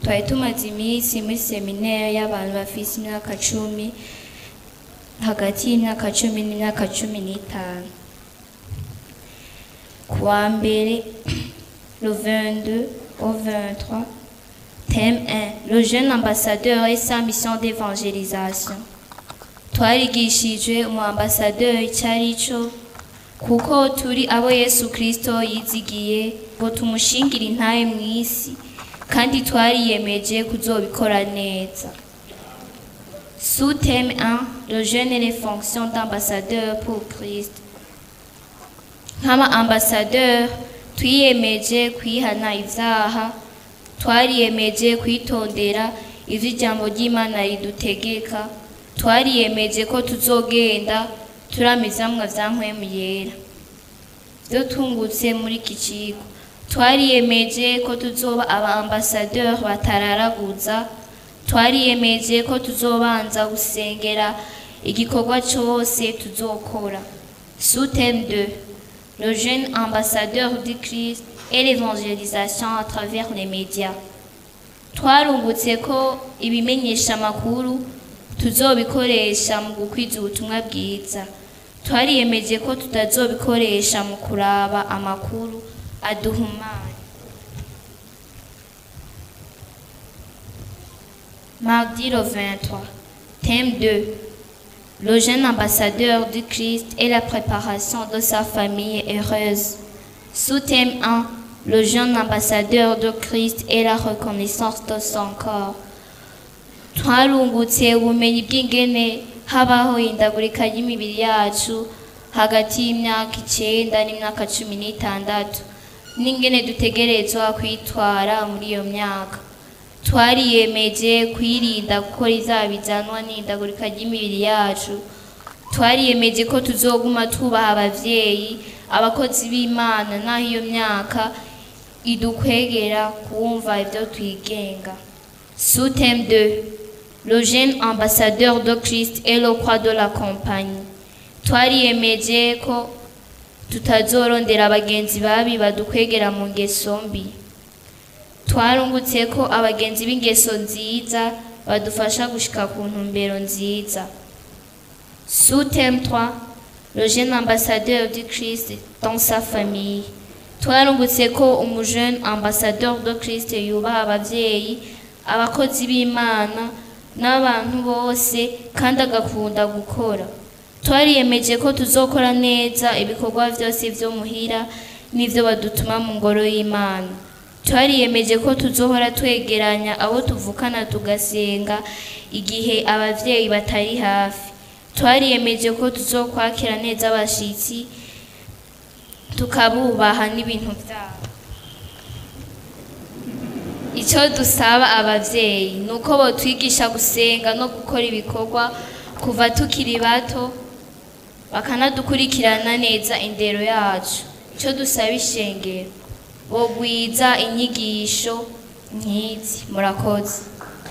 twari tumaze iminsi muri seminari y'abantu bafise imyaka cumi hagati y'imyaka cumi n'imyaka cumi n'itanu ku wa mbere le 22 au 23 thème 1 le jeune ambassadeur et sa mission d'évangélisation twarigishijwe umu ambassadeur icyo ari cyo kuko turi abo yesu kirisito yizigiye ngo tumushingire intaye mu isi kandi twariyemeje kuzobikora neza sous thème 1 le jeune et les fonctions d'ambassadeur pour christ nk'aba ambassadeur twiyemeje kwihana ibyaha twariyemeje kwitondera ivyo ijambo ry'imana ridutegeka twariyemeje ko tuzogenda turamizamwa vya mpwemu yera vyo tungutse muri iki kigo twariyemeje ko tuzoba aba ambassadeur batararaguza twariyemeje ko tuzobanza gusengera igikorwa cose tuzokora sous thème 2 le jeune ambassadeur du Christ et l'évangélisation à travers les médias twarungutse ko ibimenyesha amakuru tuzobikoresha mu gukwiza ubutumwa bwiza twariyemeje ko tutazobikoresha mu kuraba amakuru aduhumanya mardi le 23 thème 2 le jeune ambassadeur du Christ et la préparation de sa famille heureuse. Sous-thème 1. Le jeune ambassadeur de Christ et la reconnaissance de son corps. twarungutse ubumenyi bw'ingene habaho indagurika y'imibiri yacu hagati y'imyaka icenda n'imyaka cumi n'itandatu n'ingene dutegerezwa kwitwara muri iyo myaka twariyemeje kwirinda gukora izaba bizanwa n'indagurika ry'imibiri yacu twariyemeje ko tuzoguma tubaha abavyeyi abakozi b'imana n'aho iyo myaka idukwegera kumva ivyo twigenga sous thème 2 le jeune ambassadeur de Christ et le croix de la compagnie twariyemeje ko tutazorondera abagenzi babi badukwegera mu ngeso mbi twarungutse ko abagenzi b'ingeso nziza badufasha gushika ku ntumbero nziza sous thème 3 le jeune ambassadeur du Christ dans sa famille twarungutse ko umujeune ambassadeur de Christ yubaha abavyeyi abakozi b'imana n'abantu bose kandi agakunda gukora twariyemeje ko tuzokora neza ibikorwa vyose vyo muhira n'ivyo badutuma mu ngoro y'imana twariyemeje ko tuzohora twegeranya abo tuvukana tugasenga igihe abavyeyi batari hafi twariyemeje ko tuzokwakira neza abashitsi tukabubaha n'ibintu vyabo icyo dusaba abavyeyi ni uko botwigisha gusenga no gukora ibikorwa kuva tukiri bato bakanadukurikirana neza indero yacu icyo dusaba ishengero bogwiza inyigisho nk'izi murakoze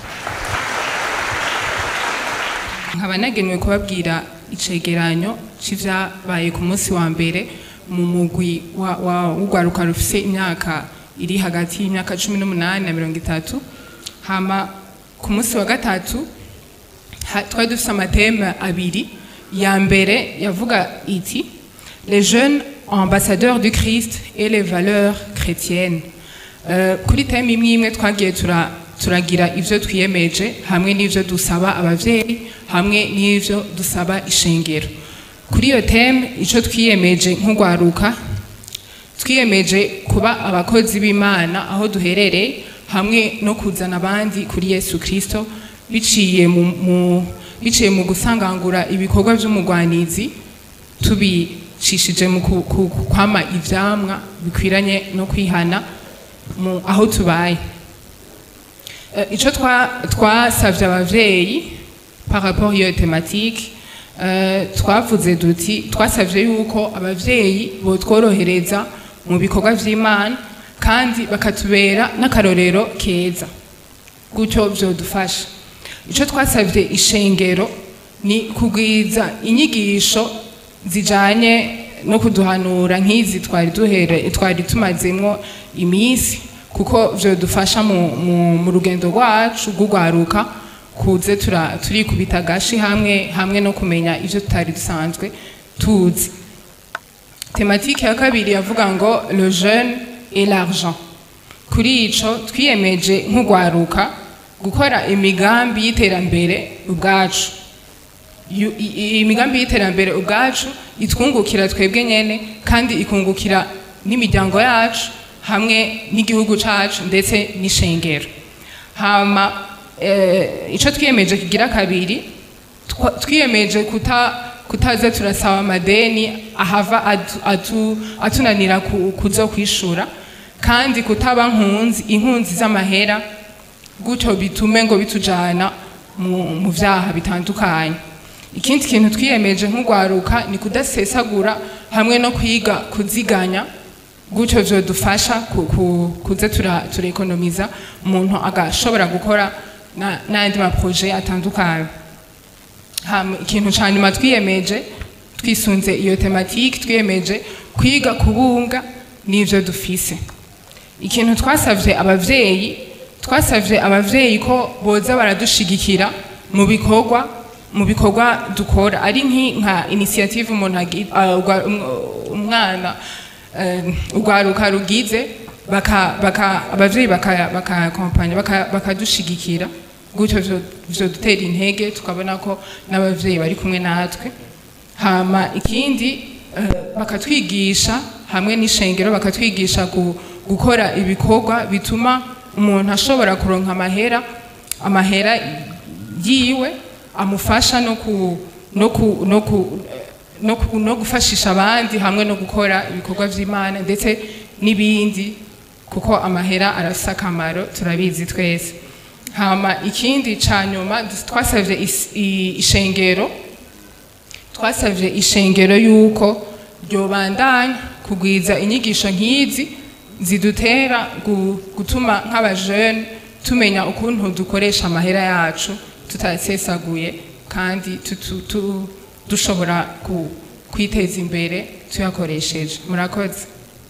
nkaba nagenewe kubabwira icegeranyo c'ivyabaye ku munsi wa mbere mu mugwi wa- wa- w'urwaruka rufise imyaka iri hagati y'imyaka cumi n'umunani na mirongo itatu hama ku munsi wa gatatu ha- twari dufise amateme abiri ya mbere yavuga iti les jeunes ambassadeurs du christ et les valeurs chrétiennes Euh, kuri teme imwe imwe twagiye tura- turagira ivyo twiyemeje hamwe n'ivyo dusaba abavyeyi hamwe n'ivyo dusaba ishengero kuri iyo teme ico twiyemeje nk'urwaruka twiyemeje kuba abakozi b'imana aho duherereye hamwe no kuzana abandi kuri yesu kirisito biciye mu, mu, biciye mu gusangangura ibikorwa vy'umugwanizi tubicishije mu ku- ku- ku- kwama ivyamwa bikwiranye no kwihana mu aho tubaye Eh, ico twa- twasavye abavyeyi par rapport iyo thématique eh, twavuze duti twasavye yuko abavyeyi botworohereza mu bikorwa vy'imana kandi bakatubera n'akarorero keza gutyo vyodufasha ico twasavye ishengero ni kugwiza inyigisho zijanye no kuduhanura nk'izi twari duhere twari tumazemwo iminsi kuko vyodufasha mu, mu, mu rugendo rwacu rw'ugwaruka kuze tura- turikubita agashi hamwe hamwe no kumenya ivyo tutari dusanzwe tuzi tematike ya kabiri yavuga ngo le jeune et l'argent kuri ico twiyemeje nk'ugwaruka gukora imigambi y'iterambere ubwacu Yu- i- i- imigambi y'iterambere ubwacu itwungukira twebwe nyene kandi ikungukira n'imiryango yacu hamwe n'igihugu cacu ndetse n'ishengero hama eh, ico twiyemeje kigira kabiri twa- twiyemeje kuta kutaza turasaba amadeni ahava atu- atu- atunanira ku- kuzo kwishura kandi kutaba nkunzi inkunzi z'amahera gutyo bitume ngo bitujana mu, mu vyaha bitandukanye ikindi kintu twiyemeje nk'ugwaruka ni kudasesagura hamwe no kwiga kuziganya gutyo vyodufasha ku, ku, kuza tura, turekonomiza umuntu agashobora gukora na- n'ayandi maproje atandukanye hama ikintu ca nyuma twiyemeje twisunze iyo tematike twiyemeje kwiga kubunga n'ivyo dufise ikintu twasavye abavyeyi twasavye abavyeyi ko boza baradushigikira mu bikorwa mu bikorwa dukora ari nki- nka initiative umuntu agi- ah, ugwa- um- umwana eh, urwaruka rugize baka baka abavyeyi baka bakakompanya baka- bakadushigikira gutyo vyo- vyodutera intege tukabona ko n'abavyeyi bari kumwe natwe hama ikindi eh, bakatwigisha hamwe n'ishengero bakatwigisha gu- gukora ibikorwa bituma umuntu ashobora kuronka amahera amahera yiwe amufasha no ku no ku no ku no, ku, no gufashisha abandi hamwe no gukora ibikorwa vy'Imana ndetse n'ibindi kuko amahera arafise akamaro turabizi twese hama ikindi ca nyuma twasavye is- i- ishengero twasavye ishengero yuko ryobandanya kugwiza inyigisho nk'izi zidutera gu- gutuma nk'abajene tumenya ukuntu dukoresha amahera yacu tutasesaguye kandi tutu- tu- dushobora ku- kwiteza imbere tuyakoresheje murakoze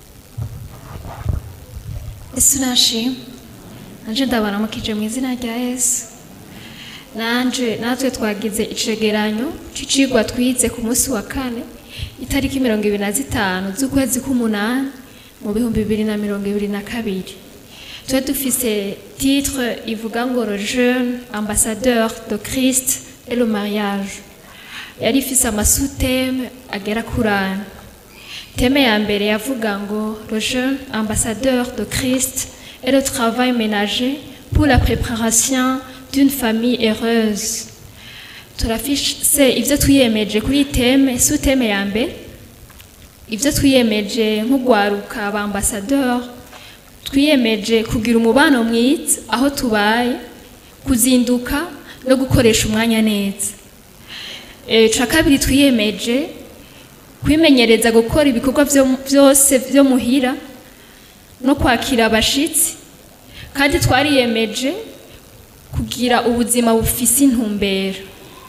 ese nashima nanje ndabaramukije mu izina rya yesu nanje natwe twagize icegeranyo c'icigwa twize ku munsi wa kane itariki mirongo ibiri na zitanu z'ukwezi k'umunani mu bihumbi bibiri na mirongo ibiri na kabiri tuba dufise titre ivuga ngo le jeune ambassadeur de christ et le mariage yari ifise amasuteme agera kuri ane Thème ya mbere yavuga ngo le jeune ambassadeur de Christ et le travail ménager pour la préparation d'une famille heureuse. turafise ivyo twiyemeje kuri teme su teme ya mbere ivyo twiyemeje nk'ugwaruka ba ambassadeur twiyemeje kugira umubano mwiza aho tubaye kuzinduka no gukoresha umwanya neza e, ca kabiri twiyemeje kwimenyereza gukora ibikorwa vyo- byose byo muhira no kwakira abashitsi kandi twariyemeje kugira ubuzima bufise intumbero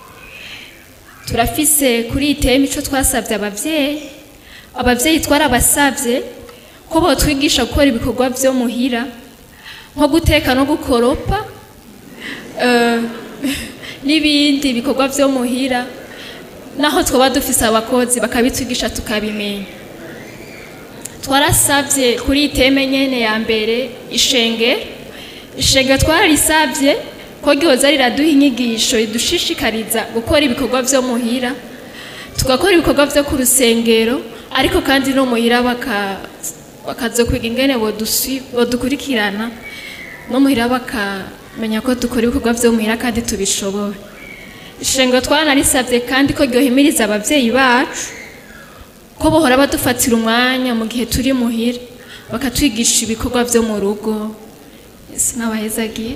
turafise kuri iyi teme ico twasavye abavyeyi abavyeyi twarabasavye ko botwigisha gukora ibikorwa vyo muhira nko guteka no gukoropa eh, n'ibindi bikorwa vyo muhira naho twaba dufise abakozi bakabitwigisha tukabimenya twarasabye kuri iyi teme nyene ya mbere ishenge ishenge twararisabye ko ryoza riraduha inyigisho ridushishikariza gukora ibikorwa vyo muhira tugakora ibikorwa vyo ku rusengero ariko kandi no muhira baka bakazokwiga ingene bodusi- bodukurikirana no muhira bakamenya ko dukora ibikorwa vyo muhira kandi tubishoboye ishengero twaranarisabye kandi ko ryohimiriza abavyeyi bacu ko bohora badufatira umwanya mu gihe turi muhira bakatwigisha ibikorwa vyo mu rugo sinabahezagiye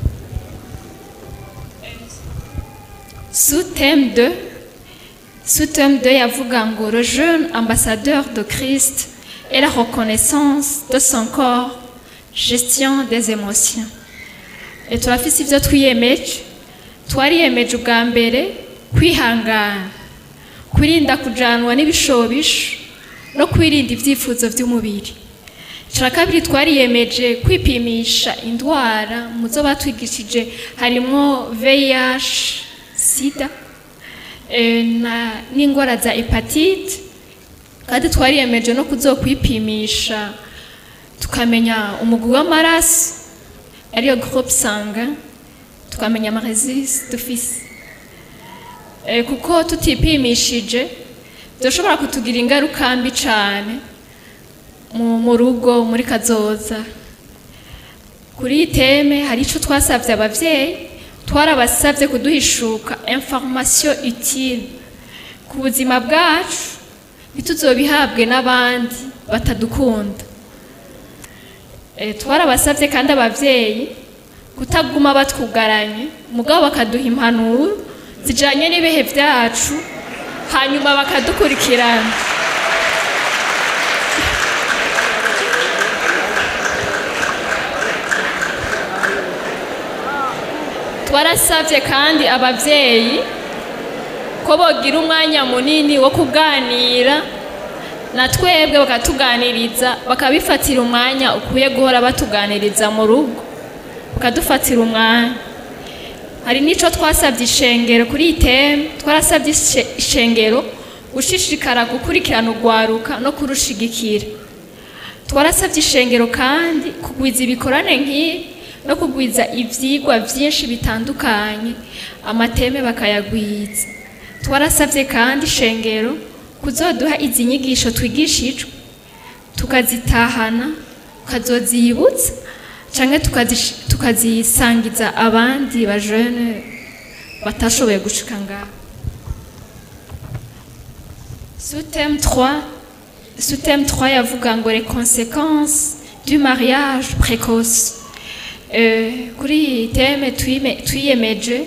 sous thème 2 sous thème 2 yavuga ngo le jeune ambassadeur de Christ et la reconnaissance de son corps gestion des émotions et turafise ivyo twiyemeje twariyemeje ubwa mbere kwihangana kwirinda kujanwa n'ibishobisho no kwirinda ibyifuzo by'umubiri icya kabiri twariyemeje kwipimisha indwara mu zo batwigishije harimo VIH sida eh, na- n'indwara za hepatite kandi twariyemeje no kuzokwipimisha tukamenya umugwi w'amaraso ariyo groupe sanguin tukamenya amaresisi dufise Eh, kuko tutipimishije byoshobora kutugira ingaruka mbi cyane mu mu rugo muri kazoza kuri iyi teme hari icyo twasabye ababyeyi twarabasabye kuduhishuka information utile ku buzima bwacu ntituzobihabwe n'abandi batadukunda Eh, twarabasabye kandi ababyeyi kutaguma batwugaranye mugabo bakaduha impanuro zijanye n'ibihe byacu hanyuma bakadukurikirana twarasabye kandi ababyeyi ko bogira umwanya munini wo kuganira na twebwe bakatuganiriza bakabifatira umwanya ukwiye guhora batuganiriza mu rugo bakadufatira umwanya hari n'icyo twasabye ishengero kuri iyi teme twarasabye ishe- ishengero gushishikara gukurikirana urwaruka no kurushigikira twarasabye ishengero kandi kugwiza ibikorane nk'ibi no kugwiza ibyigwa byinshi bitandukanye amateme bakayagwiza twarasabye kandi ishengero kuzoduha izi nyigisho twigishijwe tukazitahana tukazozibutsa cyangwa tukazish- tukazisangiza abandi bajene batashoboye gushika ngaho sous thème 3 sous thème 3 yavuga ngo les conséquences du mariage précoce Eh, kuri iyi teme twime- twiyemeje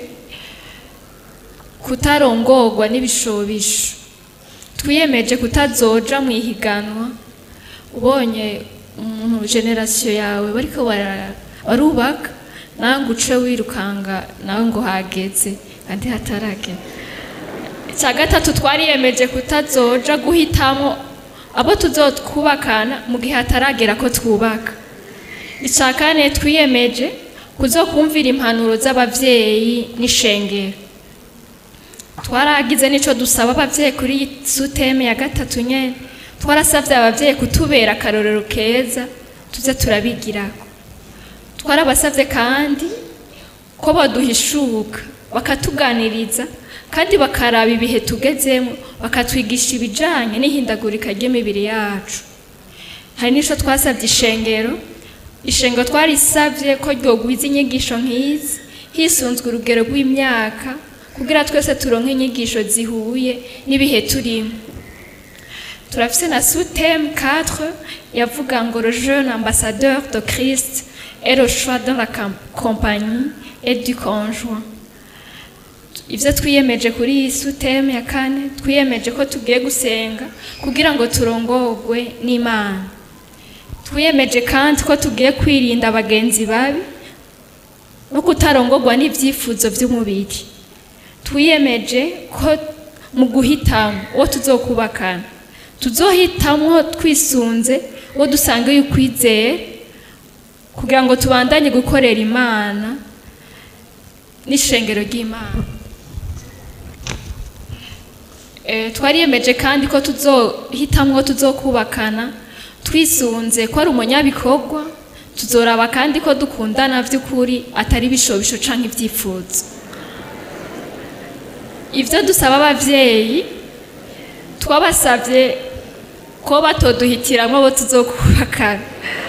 kutarongorwa n'ibishobisho twiyemeje kutazoja mu ihiganwa ubonye umuntu generasiyo yawe bariko bara- barubaka nawe ngo uce wirukanga nawe ngo hageze kandi hataragera icya gatatu twariyemeje kutazoja guhitamo abo tuzokubakana mu gihe hataragera ko twubaka icya kane twiyemeje kuzokumvira impanuro z'ababyeyi n'ishengero twaragize n'icyo dusaba ababyeyi kuri iyi suteme ya gatatu nyine twarasabye ababyeyi kutubera akarorero keza tuze turabigirako twarabasabye kandi ko baduhishuka bakatuganiriza kandi bakaraba ibihe tugezemo bakatwigisha ibijyanye n'ihindagurika ry'imibiri yacu hari n'icyo twasabye ishengero ishengero twarisabye ko ryogwiza inyigisho nk'izi hisunzwe urugero rw'imyaka kugira twese turonke inyigisho zihuye n'ibihe turimo turafise na sous-thème 4 yavuga ngo le jeune ambassadeur de Christ et le choix dans la cam- compagnie et du conjoint ivyo twiyemeje kuri iyi sous-thème ya kane twiyemeje ko tugiye gusenga kugira ngo turongorwe n'imana twiyemeje kandi ko tugiye kwirinda abagenzi babi no kutarongorwa n'ibyifuzo by'umubiri twiyemeje ko mu guhitamo uwo tuzokubakana tuzohitamo twisunze uwo dusangiye ukwizera kugira ngo tubandanye gukorera imana n'ishengero ry'imana Eh, twariyemeje kandi ko tuzohitamo uwo tuzokubakana twisunze ko ari umunyabikorwa tuzoraba kandi ko dukundana by'ukuri atari ibishobisho canke ibyifuzo ivyo dusaba abavyeyi twabasavye ko batoduhitiramwo abo tuzokubakana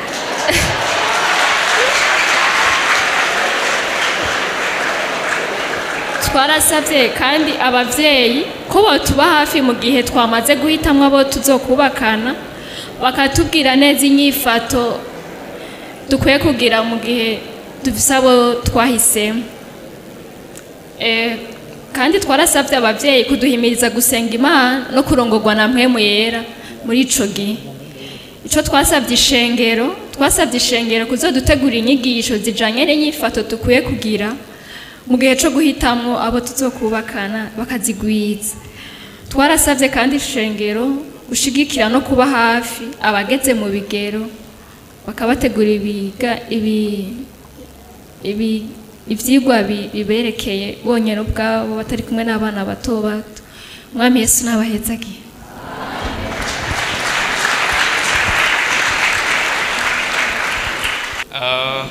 twarasavye kandi abavyeyi ko botuba hafi mu gihe twamaze guhitamwo abo tuzokubakana bakatubwira neza inyifato dukwiye kugira mu gihe dufise abo twahisemo Eh, kandi twarasabye abavyeyi kuduhimiriza gusenga imana no kurongorwa na mpwemu yera muri ico gihe ico twasabye ishengero twasabye ishengero kuzodutegura inyigisho zijanye n'inyifato dukwiye kugira mu gihe co guhitamwo abo tuzokubakana bakazigwiza twarasabye kandi ishengero gushigikira no kuba hafi abageze mu bigero bakabategura ibiga ibi ibi ivyigwa bi- biberekeye bonyene ubwabo batari kumwe n'abana bato bato mwami yesu nabahezagiye Ah.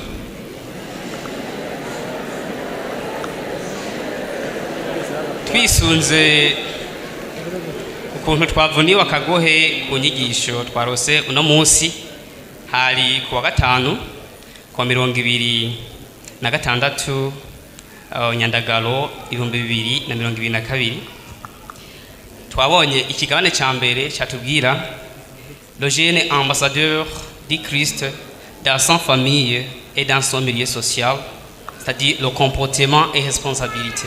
twisunze ukuntu twavuniwe akagohe ku nyigisho twarose uno munsi hari ku wa gatanu ku wa mirongo ibiri na gatandatu ah, nyandagaro ibihumbi bibiri na mirongo ibiri na kabiri twabonye ikigabane cya mbere cyatubwira le jeune ambassadeur du Christ dans son famille et dans son milieu social, c'est-à-dire le comportement et responsabilité.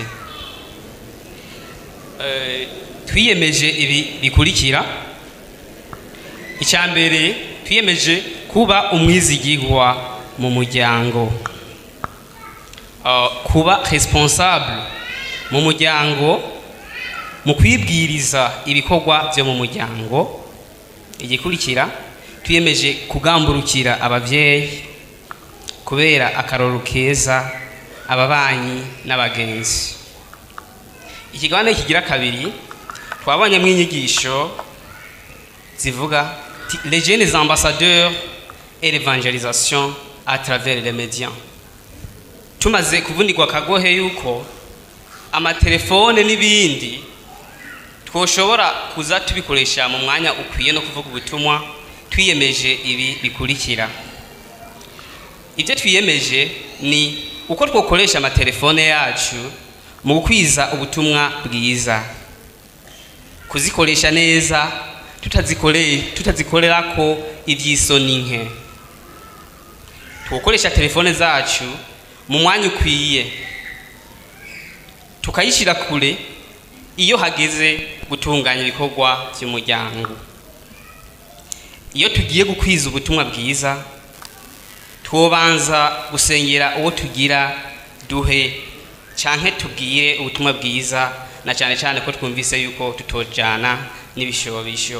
Euh, twiyemeje ibi bikurikira icya mbere twiyemeje kuba umwizigirwa mu muryango Uh, kuba responsable mu muryango mu kwibwiriza ibikorwa byo mu muryango igikurikira twiyemeje kugamburukira ababyeyi kubera akaroro keza ababanyi n'abagenzi ikigabane kigira kabiri twabonyemo inyigisho zivuga ti- les jeunes ambassadeurs et l'évangélisation à travers les médias tumaze kuvunirwa akagohe yuko amatelefone n'ibindi twoshobora kuza tubikoresha mu mwanya ukwiye no kuvuga ubutumwa twiyemeje ibi bikurikira ibyo twiyemeje ni uko twokoresha amatelefone yacu mu gukwiza ubutumwa bwiza kuzikoresha neza tutazikore- tutazikorera ko iby'isoni nke twokoresha telefone zacu mu mwanya ukwiye tukayishyira kure iyo hageze gutunganya ibikorwa by'umuryango iyo tugiye gukwiza ubutumwa bwiza twobanza gusengera uwo tugira duhe canke tubwire ubutumwa bwiza na cyane cyane ko twumvise yuko tutojana n'ibishobisho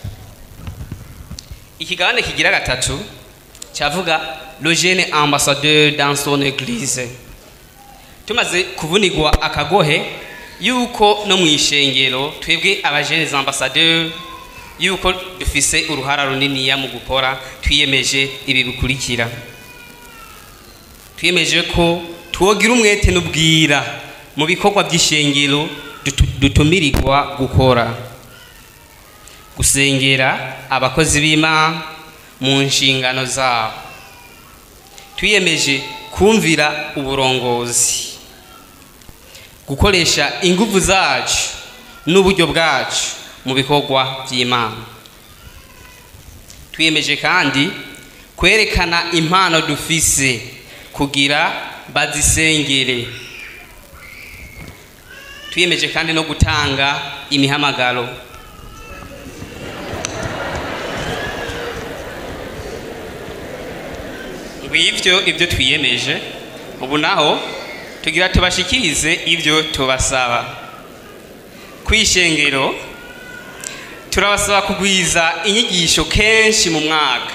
ikigabane kigira gatatu cyavuga le jeune ambassadeur dans son église tumaze kuvunirwa akagohe yuko no mu ishengero twebwe abajenes ambassadeur yuko dufise uruhara runiniya mu gukora twiyemeje ibi bikurikira twiyemeje ko twogira umwete n'ubwira mu bikorwa by'ishengero dutu- dutumirirwa gukora gusengera abakozi b'imana mu nshingano zabo twiyemeje kumvira uburongozi gukoresha ingufu zacu n'uburyo bwacu mu bikorwa by'imana twiyemeje kandi kwerekana impano dufise kugira bazisengere twiyemeje kandi no gutanga imihamagaro ngwivyo ibyo twiyemeje ubu naho tugira tubashikirize ibyo tubasaba kwishengero turabasaba kugwiza inyigisho kenshi mu mwaka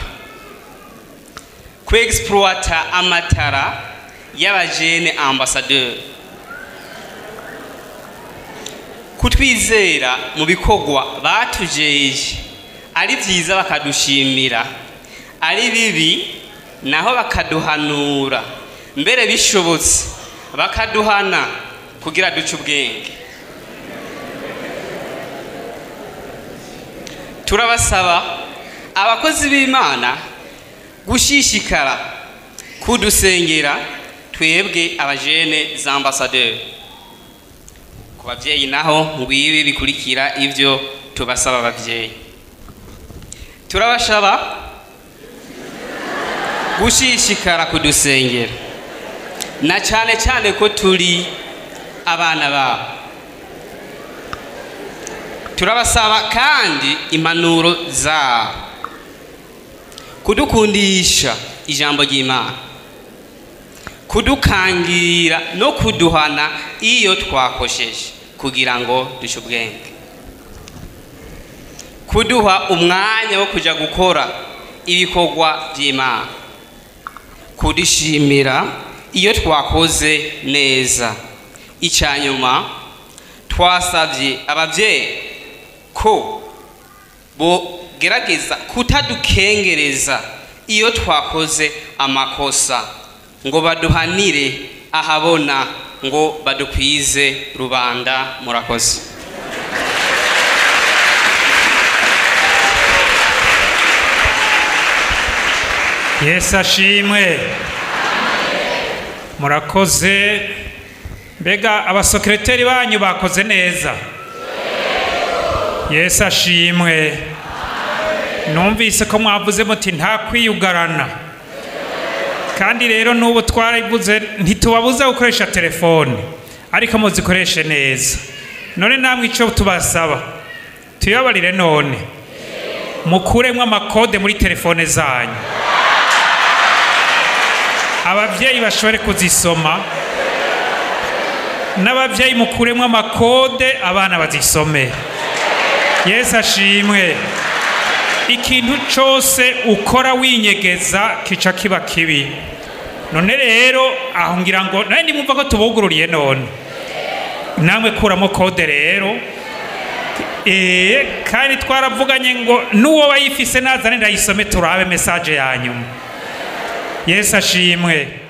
kwexploita amatara y'abajene ambassadeur kutwizera mu bikorwa batujeje ari byiza bakadushimira ari bibi naho bakaduhanura mbere bishobotse bakaduhana kugira duce ubwenge turabasaba abakozi b'imana gushishikara kudusengera twebwe abajene za ambasaderi ku babyeyi naho ngwibi bikurikira ibyo tubasaba ababyeyi turabasaba gushishikara kudusengera na cyane cyane ko turi abana babo turabasaba kandi impanuro zabo kudukundisha ijambo ry'imana kudukangira no kuduhana iyo twakosheje kugira ngo duce ubwenge kuduha umwanya wo kujya gukora ibikorwa by'imana kudishimira iyo twakoze neza icya nyuma twasabye ababyeyi ko bogerageza kutadukengereza iyo twakoze amakosa ngo baduhanire ahabona ngo badukwize rubanda murakoze yesu ashimwe murakoze mbega abasokereteri banyu bakoze neza yesu ashimwe numvise ko mwavuze muti nta kwiyugarana kandi rero n'ubu twarabivuze ntitubabuza gukoresha telefone ariko muzikoreshe neza none namwe icyo tubasaba tuyabarire none mukuremo amakode muri telefone zanyu ababyeyi bashobore kuzisoma n'ababyeyi mukuremo amakode abana bazisome yesu ashimwe ikintu cyose ukora winyegeza kica kiba kibi none rero aho ngira ngo nawe nimwumva ko tubugururiye none namwe kuramo kode rero eee kandi twaravuganye ngo n'uwo bayifise nazane ndayisome turabe mesaje ya nyuma yesu ashimwe